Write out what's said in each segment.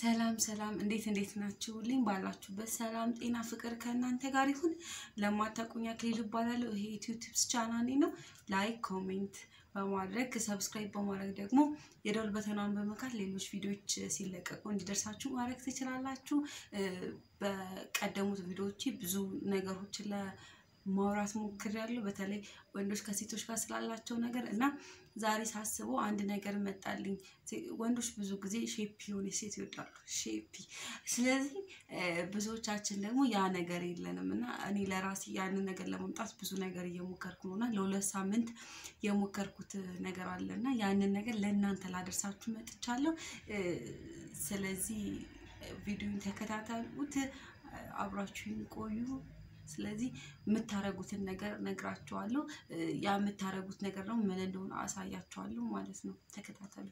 ሰላም ሰላም፣ እንዴት እንዴት ናችሁልኝ? ባላችሁበት ሰላም ጤና ፍቅር ከእናንተ ጋር ይሁን። ለማታውቁኝ አክሊል እባላለሁ። ይሄ ዩቲዩብ ቲፕስ ቻናሌ ነው። ላይክ ኮሜንት በማድረግ ሰብስክራይብ በማድረግ ደግሞ የደወል በተናን በመካት ሌሎች ቪዲዮዎች ሲለቀቁ እንዲደርሳችሁ ማድረግ ትችላላችሁ። በቀደሙት ቪዲዮዎች ብዙ ነገሮችን ለማውራት ሞክሬያለሁ። በተለይ ወንዶች ከሴቶች ጋር ስላላቸው ነገር እና ዛሬ ሳስበው አንድ ነገር መጣልኝ። ወንዶች ብዙ ጊዜ ሼፒ የሆነ ሴት ይወዳሉ፣ ሼፒ። ስለዚህ ብዙዎቻችን ደግሞ ያ ነገር የለንም እና እኔ ለራሴ ያንን ነገር ለመምጣት ብዙ ነገር እየሞከርኩ ነው እና ለሁለት ሳምንት የሞከርኩት ነገር አለ እና ያንን ነገር ለእናንተ ላደርሳችሁ መጥቻለሁ። ስለዚህ ቪዲዮን ተከታተሉት፣ አብራችሁን ቆዩ። ስለዚህ የምታረጉትን ነገር ነግራችኋለሁ። ያ የምታረጉት ነገር ነው ምን እንደሆነ አሳያችኋለሁ ማለት ነው። ተከታተሉ።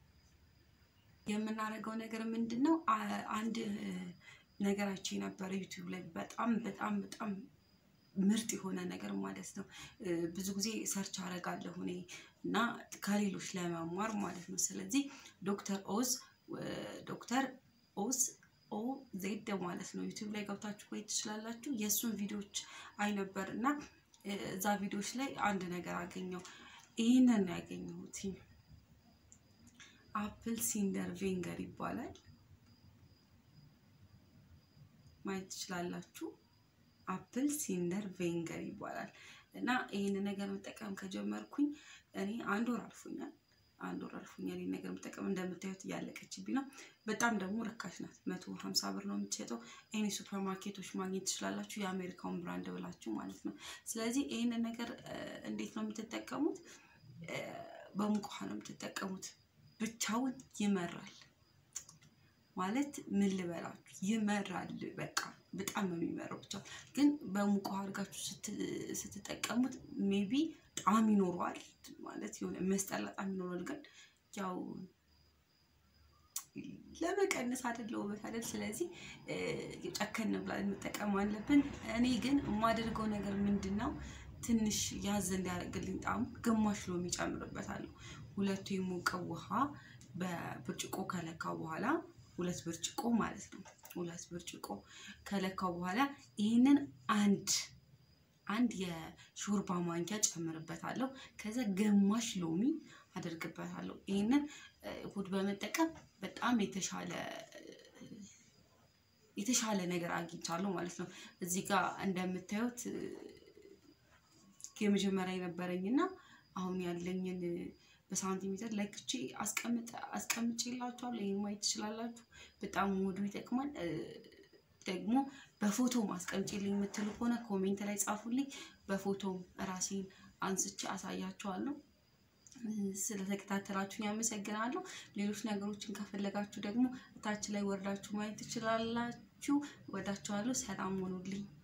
የምናደርገው ነገር ምንድን ነው? አንድ ነገራችን የነበረ ዩቲዩብ ላይ በጣም በጣም በጣም ምርጥ የሆነ ነገር ማለት ነው። ብዙ ጊዜ ሰርች አደርጋለሁ እኔ እና ከሌሎች ለመማር ማለት ነው። ስለዚህ ዶክተር ኦዝ ዶክተር ኦዝ ኦ ዜድ ማለት ነው። ዩቲዩብ ላይ ገብታችሁ ቆይ ትችላላችሁ። የእሱን ቪዲዮዎች አይ ነበር እና እዛ ቪዲዮዎች ላይ አንድ ነገር አገኘው። ይህንን ነው ያገኘሁት። አፕል ሲንደር ቬንገር ይባላል። ማየት ትችላላችሁ። አፕል ሲንደር ቬንገር ይባላል እና ይህን ነገር መጠቀም ከጀመርኩኝ እኔ አንድ ወር አልፎኛል። አንድ ወር አልፎኛል። ይህን ነገር መጠቀም እንደምታዩት እያለቀችብኝ ነው። በጣም ደግሞ ርካሽ ናት። መቶ ሀምሳ ብር ነው የምትሸጠው። ኤኒ ሱፐር ማርኬቶች ማግኘት ትችላላችሁ። የአሜሪካውን ብራንድ ብላችሁ ማለት ነው። ስለዚህ ይህንን ነገር እንዴት ነው የምትጠቀሙት? በሙቅ ውሃ ነው የምትጠቀሙት። ብቻውን ይመራል ማለት ምን ልበላችሁ፣ ይመራል። በቃ በጣም ነው የሚመራው። ብቻ ግን በሙቅ ውሃ አድርጋችሁ ስትጠቀሙት ሜቢ ጣዕም ይኖረዋል ማለት የሆነ የሚያስጠላ ጣዕም ይኖረዋል። ግን ያው ለመቀነስ አይደለ ውበት አይደል? ስለዚህ ጨከን ብለን መጠቀም አለብን። እኔ ግን የማደርገው ነገር ምንድን ነው ትንሽ ያዝ እንዲያደርግልኝ ጣዕሙ ግማሽ ሎሚ ጨምርበታለሁ። ሁለቱ የሞቀ ውሃ በብርጭቆ ከለካው በኋላ ሁለት ብርጭቆ ማለት ነው። ሁለት ብርጭቆ ከለካው በኋላ ይህንን አንድ አንድ የሾርባ ማንኪያ ጨምርበታለሁ። ከዛ ግማሽ ሎሚ አደርግበታለሁ። ይህንን እሁድ በመጠቀም በጣም የተሻለ የተሻለ ነገር አግኝቻለሁ ማለት ነው። እዚህ ጋር እንደምታዩት የመጀመሪያ የነበረኝና አሁን ያለኝን በሳንቲሜትር ለክቼ አስቀምጬ የላችኋለሁ። ይህን ማየት ትችላላችሁ። በጣም ውዱ ይጠቅማል። ደግሞ በፎቶ አስቀምጬልኝ የምትሉ ከሆነ ኮሜንት ላይ ጻፉልኝ። በፎቶም ራሴን አንስቼ አሳያችኋለሁ። ስለተከታተላችሁን ያመሰግናለሁ። ሌሎች ነገሮችን ከፈለጋችሁ ደግሞ እታች ላይ ወርዳችሁ ማየት ትችላላችሁ። ወዳችኋለሁ። ሰላም ሆኑልኝ።